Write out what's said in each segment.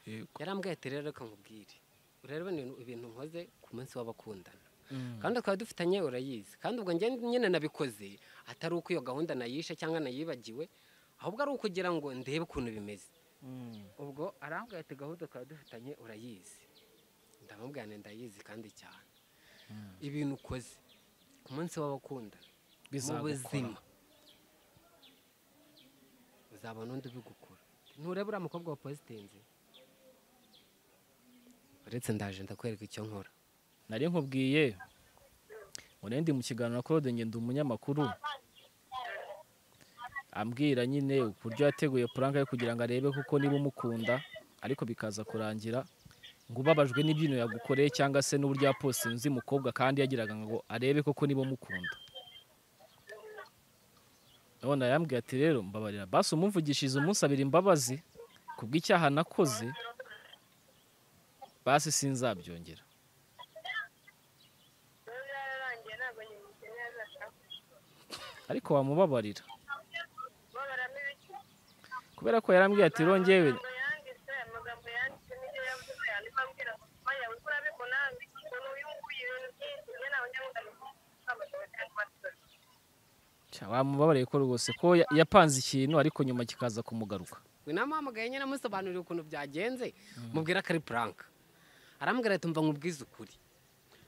yego yarambwiye ati rero reka nkubwire rero ibintu ibintu nkoze ku munsi w'abakundana kandi tukaba dufitanye urayizi kandi ubwo njye nyine nabikoze atari uko iyo gahunda nayishe cyangwa nayibagiwe ahubwo ari ukugira ngo ndebe ukuntu bimeze ubwo arambwira ati gahunda tukaba dufitanye urayizi ndamubwira nti ndayizi kandi cyane ibintu ukoze ku munsi w'abakundana mu buzima uzabona undi ubigukora nturebe uriya mukobwa wa pozitenzi uretse ndaje ndakwereka icyo nkora nari nkubwiye urendi mu kiganiro claude ngenda umunyamakuru ambwira nyine uburyo yateguye puranka ye kugira ngo arebe kuko niba umukunda ariko bikaza kurangira ngo ubabajwe n'ibyino yagukoreye cyangwa se n'uburyo yaposinze umukobwa kandi yagiraga ngo arebe koko niba umukunda none arambwira ati rero mbabarira basi umumvugishije umusabira imbabazi kubw'icyaha nakoze basi sinzabyongera ariko wamubabarira kubera ko yarambwiye ati rongewe wamubabariye ko rwose ko ya- yapanze ikintu ariko nyuma kikaza kumugaruka we namuhamagaye nyine amusobanurira ukuntu byagenze mubwira ko ari puranka arambwira ati mva nkubwize ukuri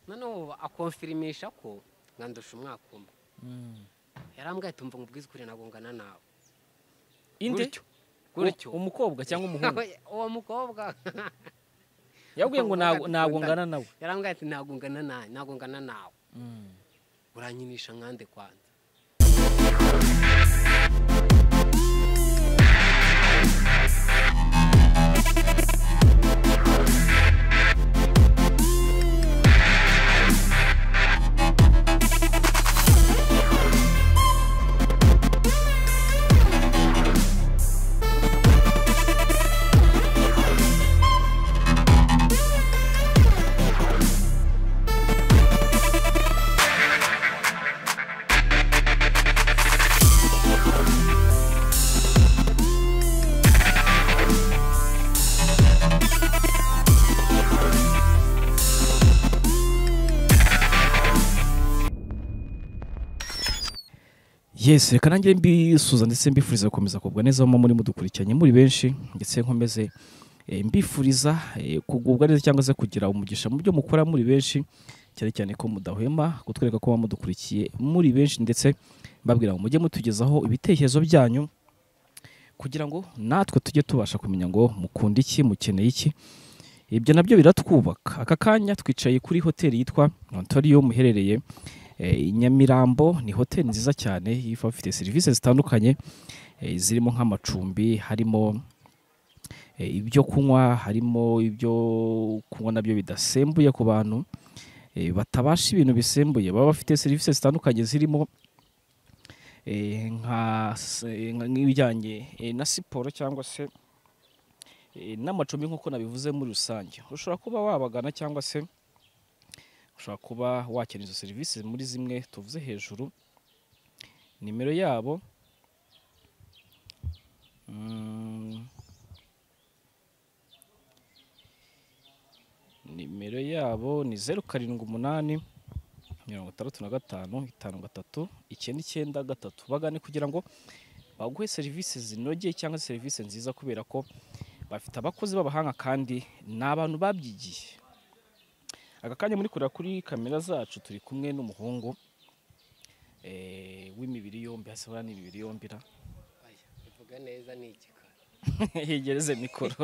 noneho akonfirimisha ko nkandusha umwaka umwe yarambwira ati mva nkubwize ukuri nagongana nawe inde Gutyo. gutyo U- umukobwa cyangwa umuhungu uwo mukobwa yabwiye ngo ntago- ntago ngana nawe yarambwira ati ntabwo ngana nawe ntabwo ngana nawe uranyinisha nkande kwanza yes reka nanjye mbisuza ndetse mbifuriza gukomeza kugubwa neza mu muri mudukurikiranye muri benshi ndetse nkomeze eh, mbifuriza eh, kugubwa neza cyangwa se kugira umugisha mu byo mukora muri benshi cyane cyane ko mudahwema kutwereka ko muba mudukurikiye muri benshi ndetse mbabwira ngo mujye mutugezaho ibitekerezo byanyu kugira ngo natwe tujye tubasha kumenya ngo mukunda iki mukeneye iki ibyo nabyo biratwubaka aka kanya twicaye kuri hoteli yitwa Ontario muherereye Eh, i Nyamirambo ni hoteli nziza cyane iba ifite serivisi zitandukanye eh, zirimo nk'amacumbi harimo eh, ibyo kunywa harimo ibyo kunywa nabyo bidasembuye ku bantu eh, batabasha ibintu bisembuye baba bafite serivisi zitandukanye zirimo eh, nka se- nka- nk'ibijyanye eh, na siporo cyangwa se eh, n'amacumbi nk'uko nabivuze muri rusange ushobora kuba wabagana cyangwa se ushobora kuba wakenera izo serivisi muri zimwe tuvuze hejuru nimero yabo mm, nimero yabo ni zeru karindwi umunani mirongo itandatu na gatanu itanu gatatu icyenda icyenda gatatu bagane kugira ngo baguhe serivisi zinogeye cyangwa se serivisi nziza kubera ko bafite abakozi b'abahanga kandi ni abantu babyigiye aka kanya muri kureba kuri kamera zacu turi kumwe n'umuhungu eh, w'imibiri yombi hasabura n'imibiri yombi ra Aya, bivuga neza ni igikara yegereze mikoro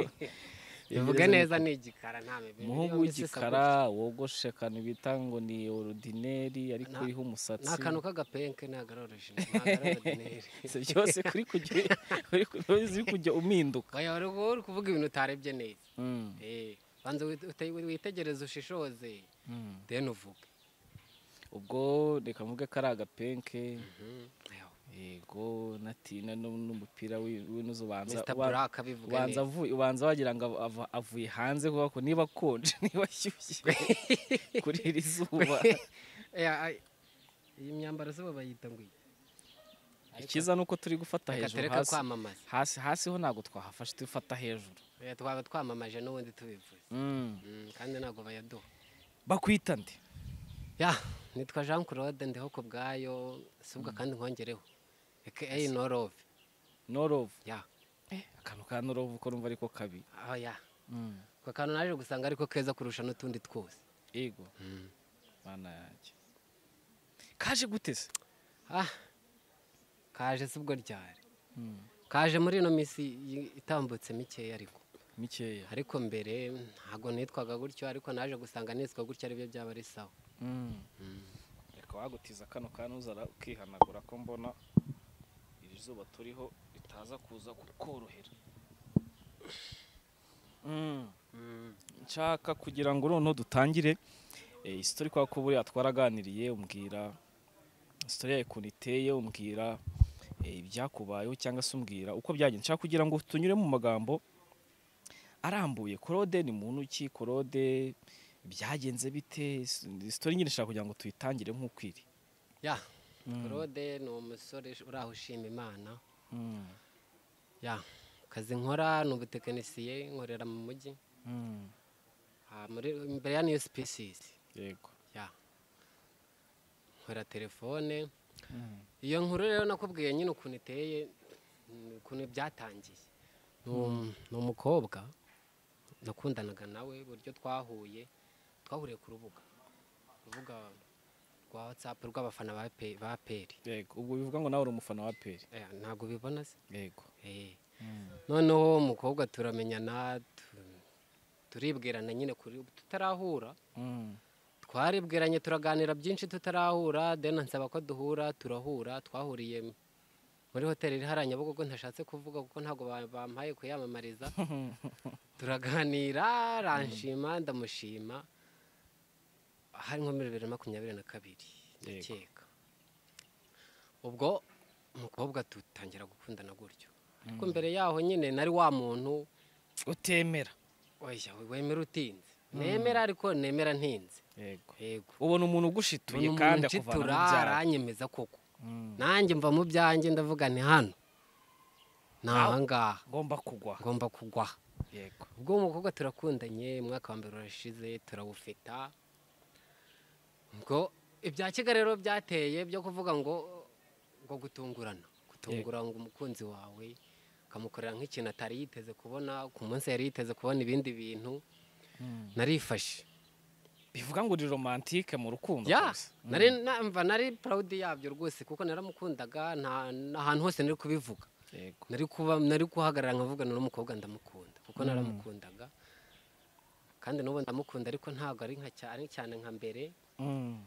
bivuga Yegereze neza mikoro. ni igikara nta mibiri umuhungu yombi si w'igikara isabure. wogoshe akantu bita ngo ni orudineri ariko Nta- uriho ni umusatsi akantu k'agapenke ntabwo ari origine ntabwo ari ordinaire Si byose kuri kujya uri ku- uri kujya uminduka oya wari ubu uri kuvuga ibintu utarebye neza Mm, Eh, banza wite- wite- witegereze ushishoze mm. deni uvuge ubwo reka mvuge ko ari agapenke Ayo, yego natina nu- n'umupira wi- w'inuzu banza Mr. wa- Black abivuga ubanza neza avuye ubanza wagira ngo ava- ava- avuye hanze kuko ko niba akonje niba ashyushye kuri iri zuba Oya, ay- iyi myambaro zuba bayita ngo iki? ikiza ni uko turi gufata reka hejuru tureke hasi kwamamaza hasi hasi ho ntabwo twahafashe dufata hejuru Eh, twaba twamamaje n'ubundi tubivuze Mm. Mm, kandi ntabwo bayaduha bakwita nde ya nitwa jean claude ndiho ku bwayo subwa kandi nkongereho aka norove norovu ya akantu ka norovu ko numva ariko kabi aho ya ako kantu naje gusanga ariko keza kurusha n'utundi twose yego mana yanjye kaje guteze ah kaje subwo ryari kaje muri ino minsi yi- itambutse mikeya ariko mikeya ariko mbere ntabwo nitwaga gutyo ariko naje gusanga nitwa gutyo aribyo byaba ari sawa reka wagutiza kano kantu uzara ukihanagura ko mbona iri zuba turiho ritaza kuza kukorohera nshaka kugira ngo noneho dutangire isitori kwa ko buriya twaraganiriye umbwira isitori yawe ukuntu iteye umbwira eh, ibyakubayeho cyangwa se umbwira uko byagenze nshaka kugira ngo tunyure mu magambo arambuye korode ni muntu ki korode byagenze bite isitori nyine nshaka kugira ngo tuyitangire nk'uko iri ya claude ni umusore uraho ushima imana ya akazi nkora ni ubutekinisiye nkorera mu mujyi Ah, muri- imbere ya new species yego ya nkora telefone iyo nkuru rero nakubwiye nyine ukuntu iteye mm, ukuntu byatangiye Ni um- ni umukobwa nakundanaga nawe uburyo twahuye twahuriye ku rubuga urubuga rwa watsapu rw'abafana ba Pe- ba peri yego ubwo bivuga ngo nawe uri umufana wa peri Eh, ntabwo ubibona se yego Eh. noneho umukobwa turamenyana tu- turibwirana nyine kuri tutarahura twaribwiranye turaganira byinshi tutarahura deni ansaba ko duhura turahura twahuriye muri hoteli iri hariya nyabugogo ntashatse kuvuga kuko ntabwo ba- bampaye kuyamamariza turaganira aranshima ndamushima hari nko muri bibiri na makumyabiri na kabiri Yego. ndakeka ubwo umukobwa dutangira gukundana gutyo ariko mbere yaho nyine nari wa muntu utemera oya wemera utinze nemera ariko nemera ntinze yego yego ubona umuntu uyu ugushituye kandi muntu akuvana mu unshitura byaha aranyemeza koko Mm. nanjye mva mu byanjye ndavuga ni hano ni ahangaha ngomba kugwa ngomba kugwa yego ubwo uwo mukobwa turakundanye umwaka wa mbere urashize turawufita ubwo ibya kigali rero byateye byo kuvuga ngo ngo gutungurana gutungura ngo umukunzi wawe ukamukorera nk'ikintu atari yiteze kubona ku munsi yari yiteze kubona ibindi bintu narifashe bivuga ngo uri romantike mu rukundo ya rwose. Mm. nari namva nari proudi yabyo rwose kuko naramukundaga nta ahantu hose nari kubivuga yego nari kuba nari guhagarara nkavugana n'umukobwa ndamukunda kuko naramukundaga kandi n'ubu ndamukunda ariko ntabwo ari nka cyane cyane nka mbere Mm.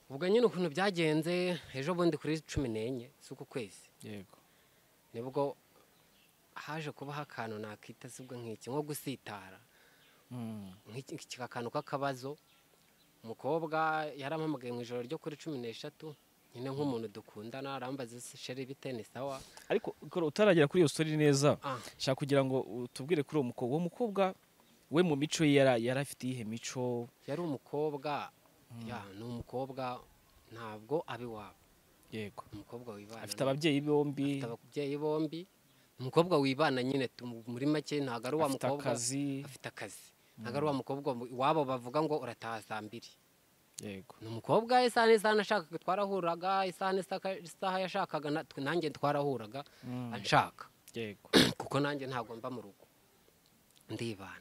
ubwo nyine ukuntu byagenze ejo bundi kuri cumi n'enye z'uku kwezi yego nibwo haje kubaho akantu nakita sibwo nk'iki nko gusitara Mm. nk'iki iki akantu k'akabazo umukobwa yarampamagaye mu ijoro ryo kuri cumi n'eshatu nyine nk'umuntu dukundana arambaza ese sheri bite ni sawa ariko kora utaragera kuri iyo story neza Ah. nshaka kugira ngo utubwire kuri uwo mukobwa uwo mukobwa we mu mico ye yara- yari afite iyihe mico yari umukobwa ya ni umukobwa ntabwo abi wabo yego umukobwa wibana afite ababyeyi bombi afite ababyeyi bombi umukobwa wibana nyine tu- muri make ntabwo ari wa afite mukobwa akazi afite akazi ntabwo ari wa mukobwa iwabo bavuga ngo urataha saa mbiri yego ni umukobwa isaha n'isaha nashakaga twarahuraga isaha n'isaka- isaha yashakaga na- twe- nanjye twarahuraga anshaka yego kuko nanjye ntabwo mba mu rugo ndibana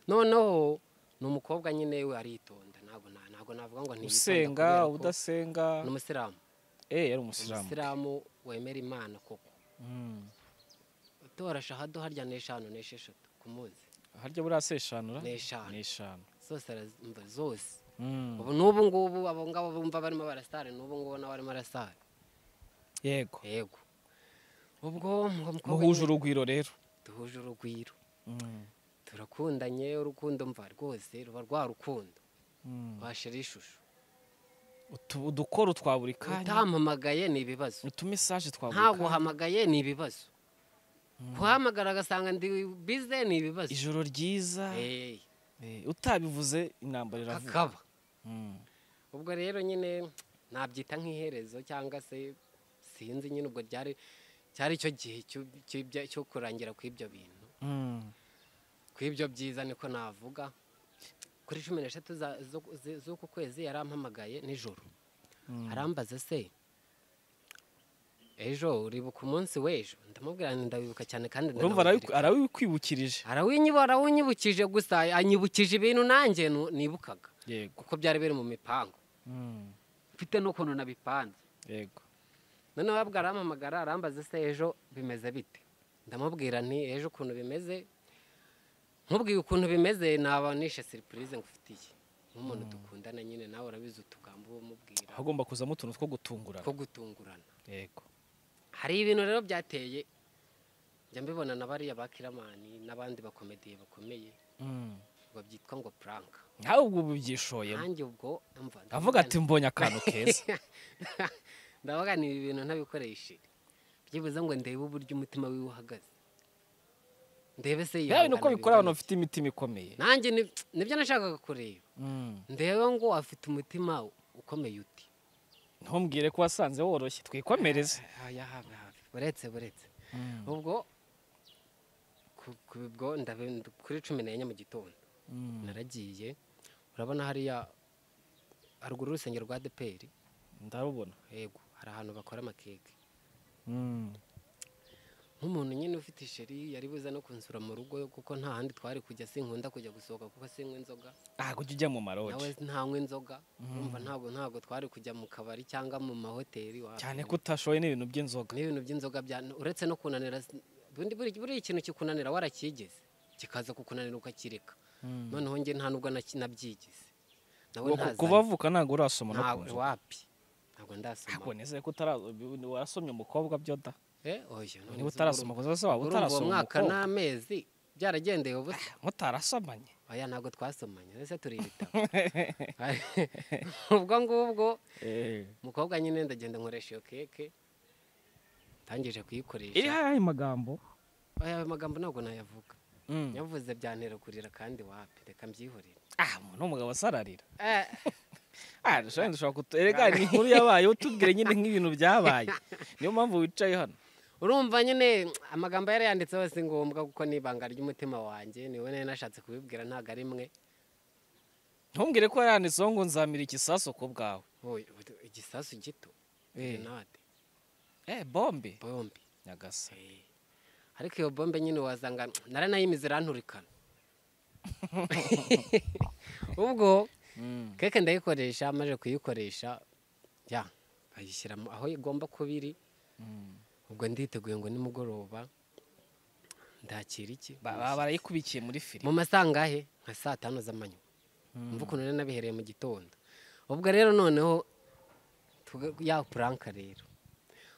noneho ni umukobwa nyine we aritonda ntabwo na- ntabwo navuga ngo ntiyitonda usenga kubera ko udasenga ni umusilamu eh yari umusilamu umusilamu wemera imana koko Mm. utorasha ahadu harya n'eshanu n'esheshatu ku munsi harya buriya se eshanu ra Ni eshanu. ni eshanu zose arazumva zose Mm. ubu n'ubu ngubu abo ngabo bumva barimo barasare n'ubu ngubu nawe arimo arasare yego yego ubwo mu- umukobwa muhuje nyine urugwiro rero duhuje urugwiro Mm. turakundanye urukundo mva rwose ruba rwa rukundo Mm. washira ishusho Utu- udukoro twa buri kanya utampamagaye ni ibibazo utumesaje twa buri ntabwo kanya uhamagaye ni ibibazo kuhamagara agasanga ndi bize ni ibibazo ijoro ryiza Eh, Eh, utabivuze intambara iravuga kakaba Mm. ubwo rero nyine nabyita nk'iherezo cyangwa se sinzi nyine ubwo ryari cyari icyo gihe cy'u- cy'ibya- cyo kurangira kw'ibyo bintu Mm. kw'ibyo byiza niko navuga kuri cumi n'eshatu za- zo- zi- z'uku kwezi yarampamagaye nijoro arambaza se ejo uribuka umunsi w'ejo ndamubwira nti ndabibuka cyane kandi urumva ndanawuzirika." arabikwibukirije arawinyibu arawunyibukije gusa anyibukije ibintu nanjye nu- nibukaga yego kuko byari biri mu mipangu Mm, mfite n'ukuntu nabipanze yego noneho babwo arampamagara arambaza se ejo bimeze bite ndamubwira nti ejo ukuntu bimeze nkubwiye ukuntu bimeze naba nishe siripurize ngufitiye nk'umuntu dukundana nyine nawe urabizi utugambo uba umubwira hagomba kuzamo utuntu two gutungurana two gutungurana yego hari ibintu rero byateye njya mbibona na bariya ba kiramani n'abandi bakomediye bakomeye Mm. ngo byitwa ngo puranka nkawe ubwo ubu byishoyemo nanjye ubwo mva avuga ati mbonye akantu keza ndavuga ni ibi bintu ntabikoresheje byibuze ngo ndebe uburyo umutima wiwe uhagaze ndebe se yawe ni uko yihangana bikora bingana abantu bafite imitima ikomeye iki. nanjye ni- nibyo nashakaga kureba Mm. ndebe ngo afite umutima ukomeye uti ntumbwire ko wasanze woroshye twikomereze haya habe habe buretse buretse ubwo ku- ku- ubwo ndabe- kuri cumi n'enye mu gitondo Mm. naragiye urabona hariya haruguru y'urusengero rwa deperi ndarubona yego hari ahantu bakora amakeke Mm. nk'umuntu nyine ufite isheri yari buze no kunsura mu rugo kuko nta handi twari kujya sinkunda kujya gusohoka kuko sinywa inzoga ah kujya ujya mu nawe marodi ntanywa inzoga urumva ntabwo ntabwo twari kujya mu kabari cyangwa mu mahoteli wa- cyane ko utashoye n'ibintu by'inzoga n'ibintu by'inzoga bya uretse no kunanira bundi buri buriya ikintu kikunanira warakigeze kikaza kukunanira ukakireka noneho njye nta nubwo naki- nabyigize nawe Ngo ku- ntazanye. kubavuka ntabwo urasoma no ku ntabwo nzoga wapi ntabwo ntabwo ndasoma nizeye ko utara warasomye umukobwa byoda eh oya none niba uzi utarasoma urumva- kuko zose waba urumva uwo utarasoma mwaka umukobwa n'amezi byaragendeye ubusa mutarasomanye oya ntabwo twasomanye ndetse turi ibitabo ubwo ngubwo umukobwa nyine ndagenda nkoresha iyo keke ntangije iri kuyikoresha hariya ayo magambo oya ayo magambo ntabwo nayavuga yavuze byantera kurira kandi wapi reka mbyihorere ah umuntu umugabo asararira Eh, ah dushobora dushobora kutu erega ni inkuru yabaye utubwire nyine nk'ibintu byabaye niyo mpamvu wicaye hano urumva nyine amagambo yarayanditse hose ngombwa kuko ni ibanga ry'umutima wanjye niwe nari nashatse kubibwira ntabwo ari mwe ntumbwire ko yanditseho ngo nzamira igisasu ku bwawe Oya, ubu- igisasu gito Eh. grenade eh bombe bombi nyagasa Eh. ariko iyo bombe nyine wasanga naranayimize iranturikana ubwo keke ndayikoresha maze kuyikoresha ya bayishyira mu- aho igomba kuba iri ubwo nditeguye ngo nimugoroba ndakira iki Ba- ba- barayikubikiye muri firigo mu masangahe nka saa tanu z'amanywa mva ukuntu rero nabihereye mu gitondo ubwo rero noneho tuga- ya puranka rero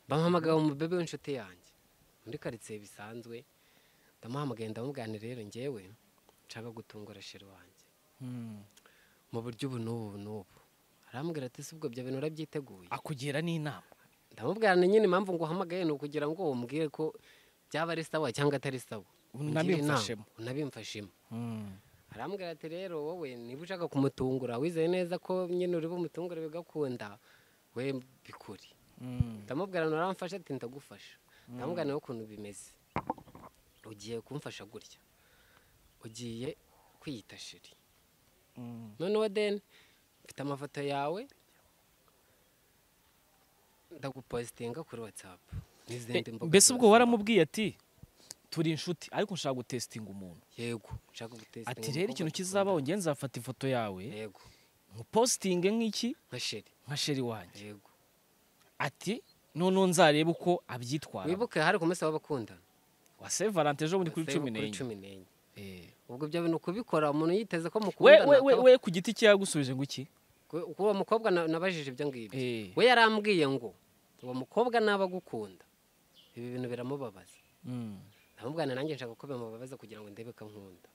bamuhamagaye umubebe w'inshuti yanjye muri karitsiye bisanzwe ndamuhamagaye ndamubwira nti rero ngewe nshaka gutungura sheri wanjye mu buryo ubu n'ubu n'ubu arambwira ati si ubwo ibyo bintu urabyiteguye akugira n'inama ndamubwira nti nyine impamvu nguhamagaye ni ukugira ngo umbwire ko byaba ari sawa cyangwa atari sawa Ungire inama, unabimfashemo unabimfashemo arambwira ati rero wowe niba ushaka kumutungura wizeye neza ko nyine uri bumutungure bigakunda we bikuri ndamubwira ngo uramfashe ati ndagufasha ndamubwira nawe ukuntu bimeze ugiye kumfasha gutya ugiye kwiyita shiri noneho deni mfite amafoto yawe ndagupositinga kuri watsapu n'izindi mbuga mbese ubwo zose. waramubwiye ati turi inshuti ariko nshaka gutesitinga umuntu yego nshaka gutesitinga ati rero umukobwa ikintu dukundana." kizabaho njye nzafata ifoto yawe yego nkupositinge nk'iki nka sheri nka sheri wanjye yego ati noneho nzarebe uko abyitwara wibuke hari ku munsi w'abakundana wa se valante ejo bundi kuri Se- cumi n'enye cumi n'enye Eh. ubwo ibyo bintu kubikora umuntu yiteze ko we mukundana we we akaba- we ku giti cye yagusubije ngo iki ku- ku uwo mukobwa na- nabajije ibyo ngibyo Eh. we yarambwiye ngo uwo mukobwa naba agukunda ibi bintu biramubabaza Mm. ndamubwana nanjye nshaka ko bimubabaza kugira ngo ndebe ko ankunda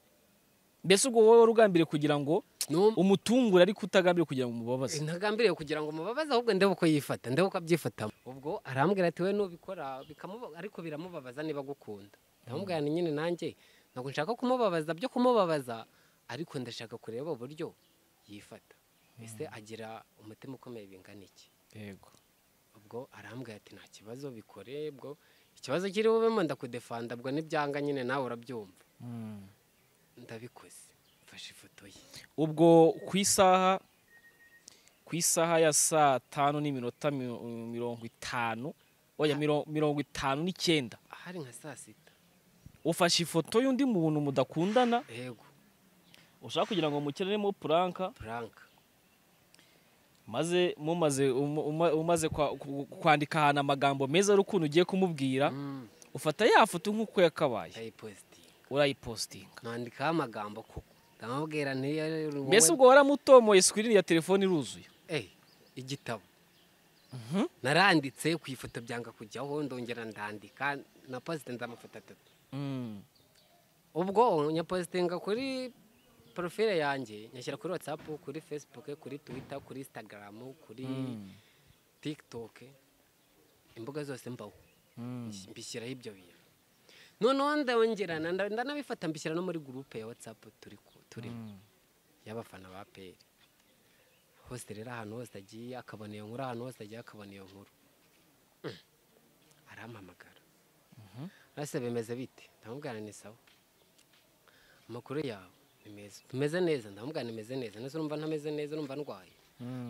mbese ubwo wowe wari ugambiriye kugira ngo Num- umutungure ariko utagambiriye kugira ngo umubabaze ntagambiriye kugira ngo mubabaze ahubwo ndebe uko yifata ndebe uko abyifatamo ubwo arambwira ati we nubikora bikamuba- ariko biramubabaza niba agukunda ndamubwira nti nyine nanjye ntabwo nshaka kumubabaza byo kumubabaza ariko ndashaka kureba uburyo yifata ese agira umutima ukomeye bingana iki yego ubwo arambwira ati nta kibazo bikore bwo ikibazo kiri bubemo ndakudefanda ubwo nibyanga nyine nawe urabyumva ndabikoze mfashe ifoto ye ubwo ku isaha ku isaha ya saa tanu n'iminota mi- mirongo itanu oya miro- mirongo itanu n'icyenda ahari nka saa sita ufashe ifoto y'undi muntu mudakundana yego ushaka kugira ngo mukenemo puranka puranka maze mumaze um- uma- umaze kwa- ku- kwandika ahantu amagambo meza y'urukundo ugiye kumubwira ufata ya foto nk'uko yakabaye ndayipositinga urayipositinga nandikaho amagambo koko ndamubwira ntiyari mbese ubwo waramutomoye sikirini ya telefone iruzuye Eh, igitabo naranditse ku ifoto byanga kujyaho ndongera ndandika na pasitinze amafoto atatu ubwo nyapositinga kuri porofile yanjye nyashyira kuri watsapu kuri fesibuke kuri twita kuri insitagaramu kuri tikitoke imbuga zose mbaho mbishyiraho ibyo bintu noneho ndongerana nda- ndanabifata mbishyira no muri gurupe ya watsapu turi ku- turimo y'abafana ba peri hose rero ahantu hose agiye akabona iyo nkuru ahantu hose agiye akabona iyo nkuru Mm. arampamagara arasa bimeze bite ndamubwira ni sawa amakuru yawe ni meza tumeze neza ndamubwira nimeze neza nese urumva ntameze neza urumva ndwaye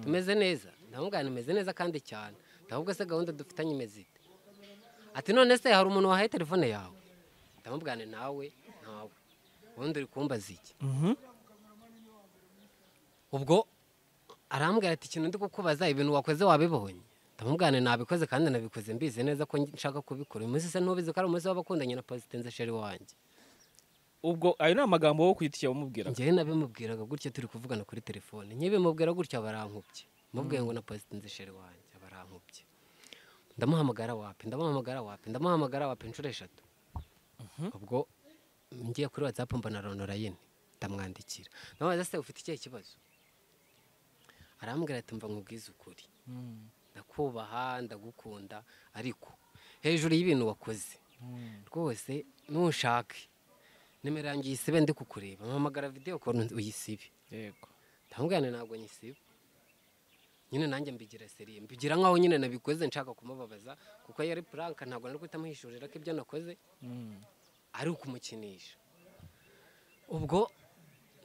tumeze neza ndamubwira nimeze neza kandi cyane ndahubwo se gahunda dufitanye imeze ite ati none se hari umuntu wahaye telefone yawe ndamubwira nti nawe ntawe ubundi uri kumbaza iki ubwo arambwira ati ikintu ndi kukubaza ibintu wakoze wabibonye ndamubwira nabikoze kandi nabikoze mbizi neza ko nshaka kubikora uyu munsi se ntubizi ko ari umunsi w'abakundanye na positenze sheri wanjye ubwo ayo ni amagambo wo kwitiye wamubwira njyewe nabimubwiraga gutya turi kuvugana kuri telefone nyibimubwira gutya barankubye mubwiye ngo na positenze sheri wanjye barankubye ndamuhamagara wapi ndamuhamagara wapi ndamuhamagara wapi inshuro eshatu ubwo ngiye kuri watsapu mbona ronora yine ndamwandikira ndamubaza se ufite ikihe kibazo arambwira ati mva nkubwize ukuri ndakubaha ndagukunda ariko hejuru y'ibintu wakoze rwose ntushake nimero yanjye uyisibe ndi kukureba mpamagara videwo kora uyisibe yego ndamubwira nti ntabwo nyisiba nyine nanjye mbigira seriye mbigira nkaho nyine nabikoze nshaka kumubabaza kuko yari puranka ntabwo nari guhita muhishurira ko ibyo nakoze ari ukumukinisha ubwo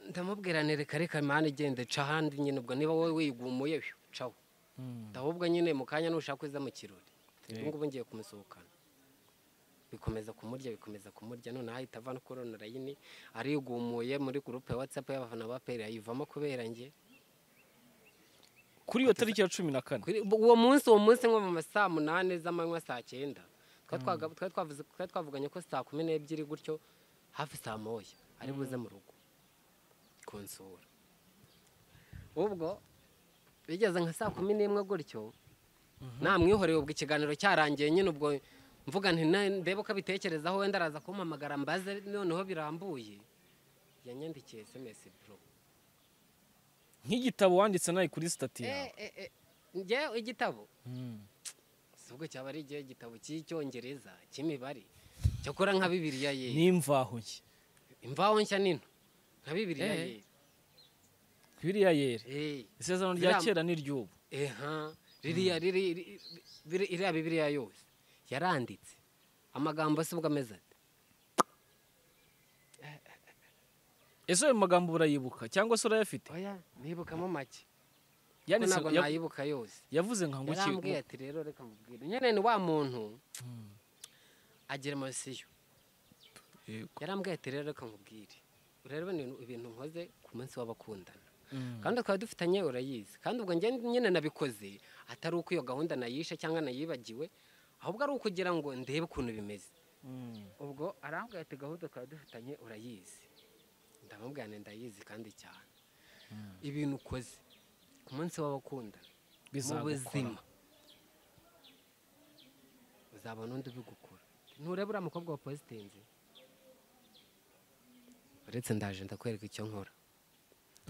ndamubwira nti reka reka mani igende ca ahandi nyine ubwo niba wowe wigumuye hyo, caho ahubwo nyine mu kanya nushaka uza mu kirori ubu ngubu ngiye kumusohokana bikomeza kumurya bikomeza kumurya none ahita ava no kuri onurayini arigumuye muri gurupe ya watsapu y'abafana ba peri ayivamo kubera njye kuri iyo tariki ya cumi na kane Kuri- uwo munsi uwo munsi nko mu ma saa munani z'amanywa saa cyenda twari twaga- twari twavuze- twari twavuganye ko saa kumi n'ebyiri gutyo hafi saa moya ari buze mu rugo kunsura ubwo bigeze nka saa kumi n'imwe gutyo namwihoreye ubwo ikiganiro cyarangiye nyine ubwo mvuga nti "Na- ndebe uko abitekerezaho wenda araza kumpamagara mbaze noneho birambuye yanyandikiye esemesi bro nk'igitabo wanditse nawe kuri sitati yawe njyewe igitabo Mm. si ubwo cyaba ari igihe igitabo cy'icyongereza cy'imibare cyakora nka bibiriya ye n'imvaho nke imvaho nshya nino nka bibiriya Eh. ye biriya yera Eh, isezerano rya Ziriya- kera n'iry'ubu eha ririya riri riri- biri- iriya bibiriya yose yaranditse amagambo se ubwo ameze ate ese ayo magambo urayibuka cyangwa se urayafite oya nibukamo make kuko Yanditse- ntabwo ya- nayibuka yose yavuze nka ngo yarambwiye iki ati rero reka mubwire nyine ni wa muntu agira emosiyo Yego. yarambwiye ati rero reka nkubwire urebe ni ibintu nkoze ku munsi w'abakundana Mm. kandi twaba dufitanye urayizi kandi ubwo njye nyine nabikoze atari uko iyo gahunda nayishe cyangwa nayibagiwe ahubwo ari ukugira ngo ndebe ukuntu bimeze Mm. ubwo arambwira ati gahunda twaba dufitanye urayizi ndamubwira nti ndayizi kandi cyane ibintu ukoze ku munsi w'abakundana mu Bizagukora. buzima uzabona undi ubigukora nturebe uriya mukobwa wa positenze uretse ndaje ndakwereka icyo nkora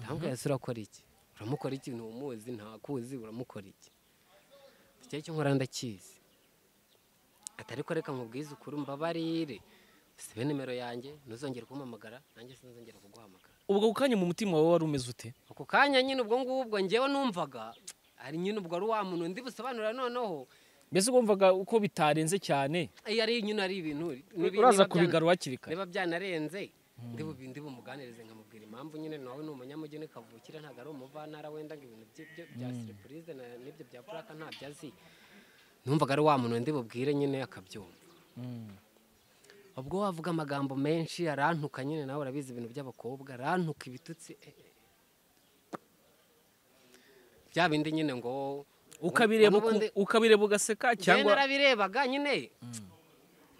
ndamubwira ese urakora iki uramukora iki ntumuzi ntakuzi uramukora iki icyo icyo nkora ndakizi atari ko reka nkubwize ukuri mbabarire sibe nimero yanjye ntuzongere kumpamagara nanjye sinzongera kuguhamagara ubwo ako kanya mu mutima wawe wari umeze ute ako kanya nyine ubwo ngubwo ngewe numvaga ari nyine ubwo ari wa muntu ndi busobanura noneho mbese wumvaga uko bitarenze cyane iyo ari nyine ari ibintu niba- niba uraza byana- kubigarura hakiri kare niba byanarenze ndibubi bumuganirize nkamubwira impamvu nyine nawe ni umunyamugeni kavukira ntabwo ari umuvantara wenda ngo ibintu by'ibyo bya siripurize na- n'ibyo bya puraka ntabyo azi numvaga ari wa muntu ndibubwire nyine akabyumva ubwo wavuga amagambo menshi arantuka nyine nawe urabizi ibintu by'abakobwa arantuka ibitutsi eh, eh. bya bindi nyine ngo ukabireba uku- ubundi- ukabireba cyangwa ugaseka cyangwa narabirebaga nyine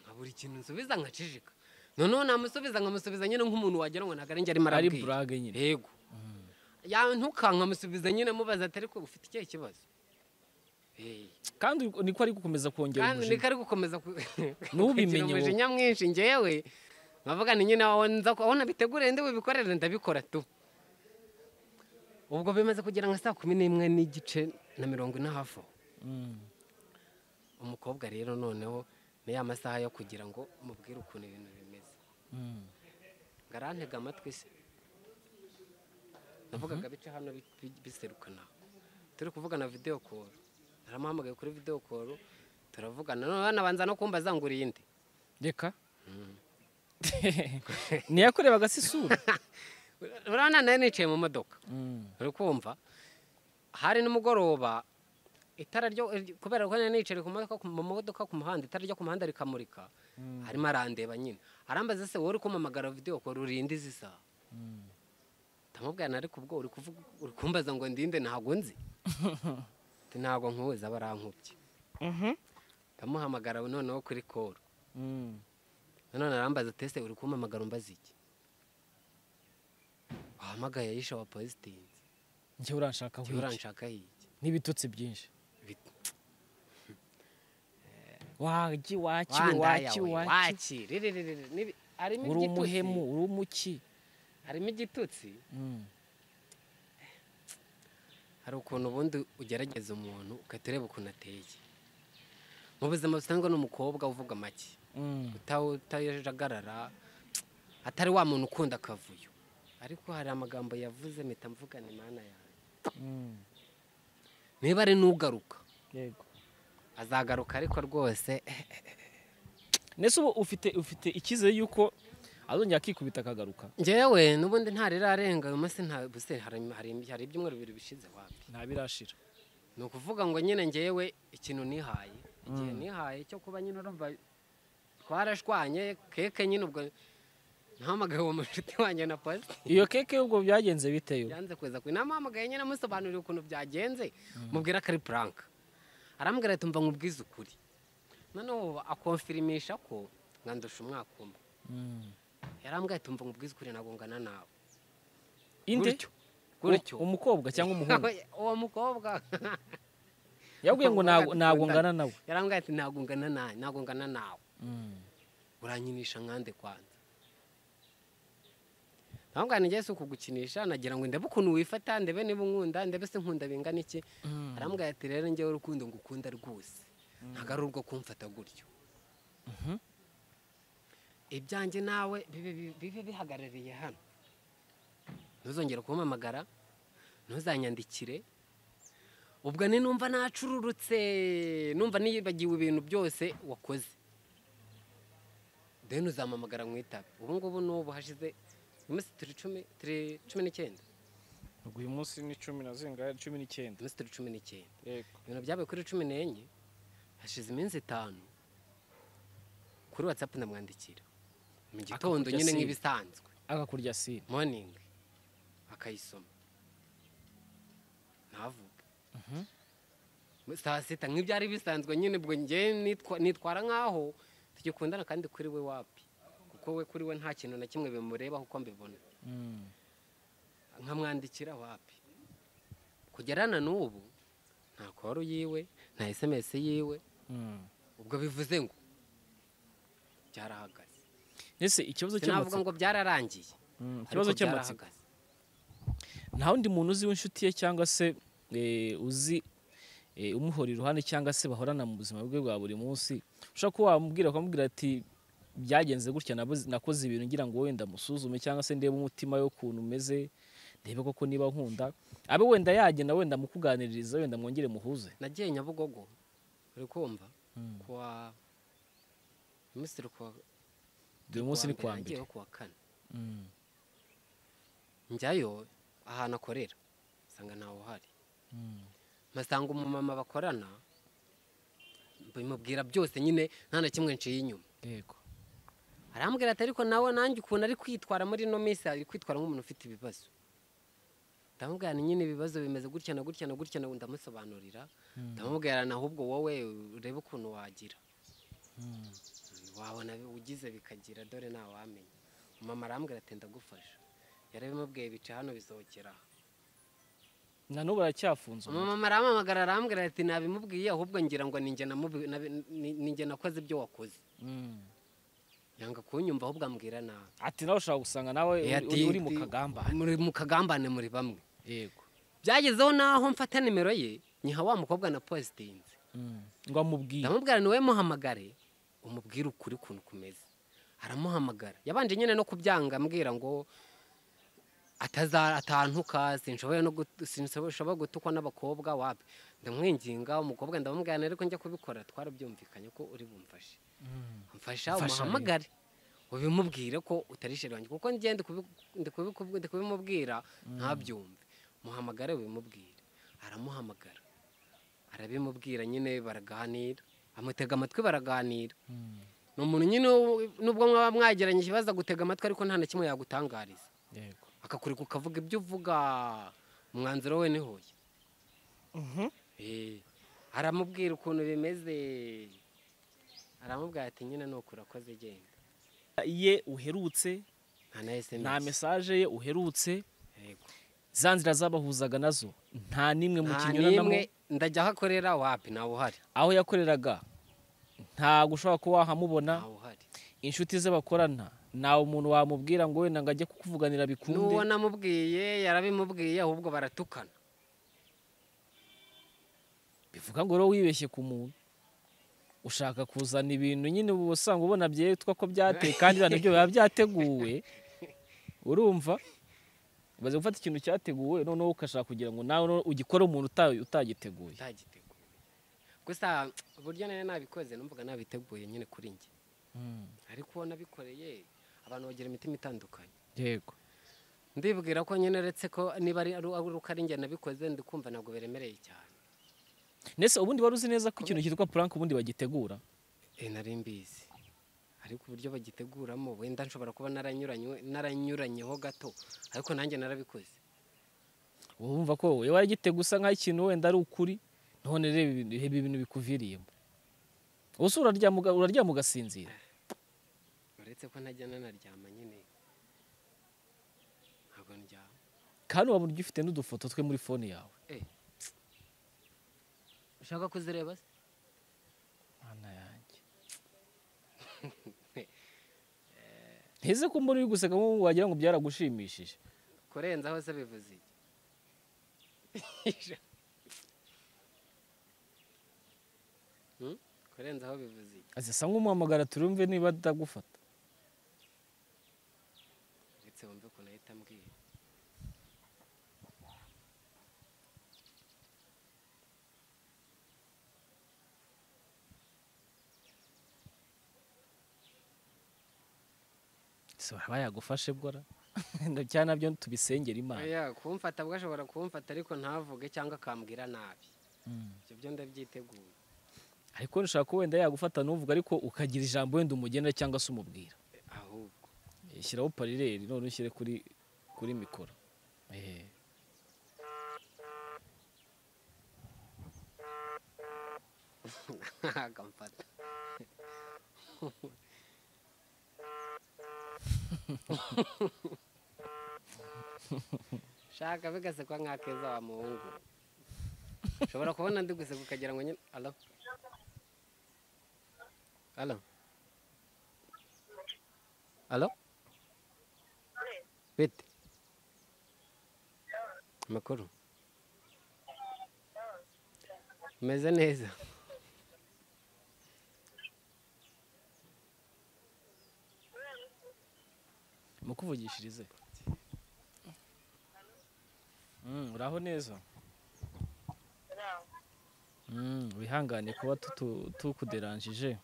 nka buri kintu nsubiza nkacijika noneho namusubiza nkamusubiza nyine nk'umuntu wagira ngo ntabwo ari njye arimo ari arabwira burage nyine yego yantuka nkamusubiza nyine mubaza ati ariko ufite ikihe kibazo Eh, kandi niko ari gukomeza kongera kandi umujinya niko ari gukomeza ku- Ntubimenye kugira wowe. umujinya mwinshi ngewe nkavuga ni nyine aho nza ko aho nabiteguriye ndi bubikorere ndabikora tu ubwo bimaze kugera nka saa kumi n'imwe n'igice na mirongo ine hafi aho Mm. umukobwa rero noneho ni ya masaha yo kugira ngo mubwire ukuntu ibintu bimeze Mm. ngo arantega amatwi se navugaga bice hano bi- bi- biserukana turi kuvugana videwo koru naramuhamagaye kuri videwo koru turavugana none banabanza no kumbaza ngo urinde reka ntiyakorebaga se isura urabona nayo nicaye mu modoka Mm. uri kumva hari nimugoroba itara ryo kubera ko nari nicaye ku modoka mu modoka ku muhanda itara ryo ku muhanda rikamurika harimo arandeba nyine arambaza se wowe uri kumamagara videwo kora urinde izi saha ndamubwira nari kubwo uri kuvuga uri kumbaza ngo ndinde ntabwo nzi Ati, ntabwo nkubuza barankubye ndamuhamagara noneho kuri koro Mm. nanone arambaza tese uri kumamagara umbaza iki wahamagaye yisha wa positini njye uranshaka njye nk'iki? uranshaka hiki n'ibitutsi byinshi Bit- waki waki wandaya waki we, waki waki riri riri riri nibi- harimo uri igitutsi- umuhemu uri umuki harimo igitutsi Mm. hari ukuntu ubundi ugerageza umuntu ugahita ureba ukuntu ateye mu buzima busanzwe ni umukobwa uvuga make Mm. uta- utajagarara atari wa muntu ukunda akavuyo ariko hari amagambo yavuze mpita mvugana imana yawe Mm. niba ari n'ugaruka yego azagaruka ariko rwose eh, ndetse ubu ufite ufite icyizere y'uko azongera akikubita akagaruka njyewe n'ubundi ntarirarenga uyu munsi nta buse hari- hari- hari ibyumweru bibiri bishize wapi ntabirashira ni ukuvuga ngo nyine ngewe ikintu nihaye igihe nihaye cyo kuba nyine urumva twarashwanye keke nyine ubwo ntahamagaye uwo mushuti wanjye na pasi iyo keke ubwo byagenze biteyo yanze kuza kwe namuhamagaye nyine amusobanurira ukuntu byagenze mubwira ko ari puranka arambwira ati mva nkubwize ukuri noneho akonfirimisha ko nkandusha umwaka umwe yarambwira ati mva nkubwize ukuri nagongana nawe inde Gutyo. gutyo U- umukobwa cyangwa umuhungu uwo mukobwa yabwiye ngo ntago- ntago ngana nawe yarambwira ati ntabwo ngana nawe ntabwo ngana nawe uranyinisha nkande kwanza ntabwo ngewe si ukugukinisha nagira ngo ndebe ukuntu wifata ndebe niba unkunda ndebe se nkunda bingana iki arambwira ati rero ngewe urukundo ngukunda rwose ntabwo ari urwo kumfata gutyo ibyanjye nawe bibe bibe- bibe bihagarariye hano ntuzongere kumpamagara ntuzanyandikire ubwo ni numva nacururutse numva niyibagiwe ibintu byose wakoze deni uzamamagara mu itabi ubu ngubu n'ubu hashize iminsi turi cumi turi cumi n'icyenda ubwo uyu munsi ni cumi na zingahe cumi n'icyenda iminsi turi cumi n'icyenda yego ibintu byabaye kuri cumi n'enye hashize iminsi itanu kuri watsapu ndamwandikira mu gitondo Akakurya nyine sibe. nk'ibisanzwe agakurya sine morning akayisoma ntavuge saa sita nk'ibyari bisanzwe nyine ubwo njye nitwa- nitwara nk'aho tugikundana kandi kuri we wapi kuko we kuri we nta kintu na kimwe bimurebaho uko mbibona nkamwandikira wapi kugera na n'ubu nta koru yiwe nta esemesi yiwe ubwo bivuze ngo byarahagaze ese ikibazo sinavuga cy'amatsiko ngo byararangiye Mm, ikibazo ariko cy'amatsiko byarahagaze nta wundi muntu uzi w'inshuti ye cyangwa se eh, uzi eh, umuhora iruhande cyangwa se bahorana mu buzima bwe bwa buri munsi ushobora kuba wamubwira ukamubwira ati byagenze gutya nabuze- nakoze ibintu ngira ngo wenda musuzume cyangwa se ndebe umutima we ukuntu umeze ndebe koko niba nkunda abe wenda yagenda wenda mukuganiririza wenda mwongere muhuze nagiye nyabugogo uri kumva kuwa minisitiri kuwa uyu munsi ni kuwa kuwa mbere mbere nagiyeho kuwa kane njyayo ahantu akorera usanga ntawe uhari mpasanga umumama bakorana bimubwira byose nyine nta na kimwe nciye inyuma yego arambwira ati ariko nawe nanjye ukuntu ari kwitwara muri ino minsi ari kwitwara nk'umuntu ufite ibibazo ndamubwira ni nyine ibibazo bimeze gutya na gutya na gutya na ndamusobanurira ndamubwira na ahubwo wowe urebe ukuntu wagira wabona ugize bikagira dore ntawamenya mama arambwira ati ndagufasha yarabimubwiye bica hano bizokera aha na n'ubu aracyafunze umuntu. umumama arampamagara arambwira ati ntabimubwiye ahubwo ngira ngo ninjye namubi- nabi- ni- ninjye nakoze ibyo wakoze Mm. yanga kunyumva ahubwo ambwira nabi ati nawe ushobora gusanga nawe Eh, uri- ati- uri mu kagambane muri mu kagambane muri bamwe yego byagezeho naho mfata nimero ye nyiha wa mukobwa na positinze Mm. ngo amubwire ndamubwira ni wowe muhamagare umubwire ukuri ukuntu kumeze aramuhamagara yabanje nyine no kubyanga ambwira ngo ataza atantuka sinshoboye no gut- sinshobora gutukwa n'abakobwa wapi ndamwinginga umukobwa ndamubwira ariko njya kubikora twarabyumvikanye ko uri bumfashe mfasha Mfasha, umuhamagare ubimubwire ko utarishe wanjye kuko njye ndi kubi- ndi kubi- kubi- ndi kubimubwira ntabyumve muhamagare ubimubwire aramuhamagara arabimubwira nyine baraganira amutega amatwi baraganira ni umuntu nyine wo- nubwo mwaba mwageranye ikibazo agutega amatwi ariko nta na kimwe yagutangariza yego akakureka ukavuga ibyo uvuga umwanzuro we ni hoya Eh, aramubwira ukuntu bimeze aramubwira ati nyine nuko urakoze genda ye uherutse nta na nta esemesi mesaje ye uherutse za nzira zabahuzaga nazo nta n'imwe mu nta kinyuranamo n'imwe ndajya aho akorera wapi ntawe uhari aho yakoreraga ntabwo ushobora kuba wahamubona ntawe uhari inshuti ze bakorana ntawe umuntu wamubwira ngo wenda ngo ajye kukuvuganira bikunde n'uwo namubwiye yarabimubwiye ahubwo baratukana bivuga ngo rero wibeshye ku muntu ushaka kuzana ibintu nyine uba usanga ubona byitwa ko byateye kandi ibintu byo biba byateguwe urumva umaze gufata ikintu cyateguwe noneho ugashaka kugira ngo nawe noneho ugikore umuntu uta- utagiteguye utagiteguye gusa uburyo nari nabikoze numvaga nabiteguye nyine kuri njye ariko nabikoreye abantu bagira imitima itandukanye yego ndibwira ko nyine uretse ko niba ari ari uko ari njye nabikoze ndikumva ntabwo biremereye cyane ndetse ubundi wari uzi neza ko ikintu cyitwa puranke ubundi bagitegura Eh, nari mbizi ariko uburyo bagiteguramo wenda nshobora kuba naranyuranywe- naranyuranyeho gato ariko nanjye narabikoze uba wumva ko wowe waragitega usa nk'aho ikintu wenda ari ukuri none reba ibintu- reba ibintu bikuviriyemo ubuse uraryama uga- uraryama ugasinzira uretse ko ntajya nanaryama nyine ntabwo ndyama kandi waba urya ufite n'udufoto twe muri fone yawe ushaka kuzireba se Mana yanjye heze ko mbona uri guseka nk'ubu wagira ngo byaragushimishije kurenzaho se bivuze iki Hmm? kurenzaho bivuze iki azisa nk'umuhamagara turumve niba atagufata uretse wumve ukuntu ahita ambwira ese waba yagufashe bwora cyane nabyo tubisengera imana oya kumfata bwo ashobora kumfata ariko ntavuge cyangwa akambwira nabi ibyo byo ndabyiteguye ariko nshaka ko wenda yagufata ntuvuga ariko ukagira ijambo wenda umugenera cyangwa se umubwira ahubwo Eh, shyiraho parireri none ushyire kuri kuri mikoro Eh. akamfata shaka bigasekwa nk'akeza wa muhungu ushobora kubona ndi guseka ukagira ngo nyine alo alo alo bite amakuru umeze neza mukuvugishirize Mm, uraho neza Mm, wihangane kuba tutu- tukuderanjije